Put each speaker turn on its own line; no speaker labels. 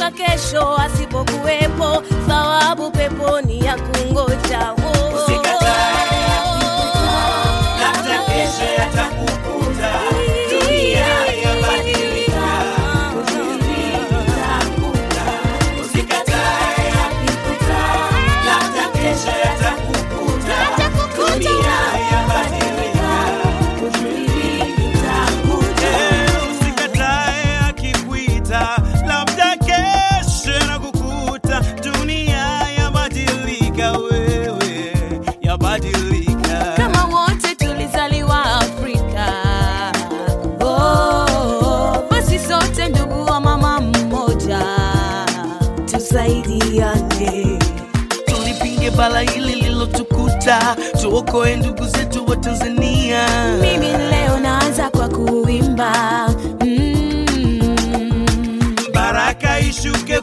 labda kesho asipokuwepo, thawabu peponi ya kungoja. Oh.
Usikatae labda kesho yatakukuta. Dunia yabadilika, usikatae yakikuta, labda kesho yatakukuta. Dunia yabadilika,
Eh, usikatae akikuita, labda kesho yanakukuta. Dunia yabadilika, wewe yabadilika.
kama wote tulizaliwa Afrika. Oh, basi sote ndugu wa mama mmoja, tusaidiane.
tulipinge bala hili lilotukuta, tuokoe ndugu zetu wa Tanzania.
Mimi leo naanza kwa kuimba mm.
Baraka ishuke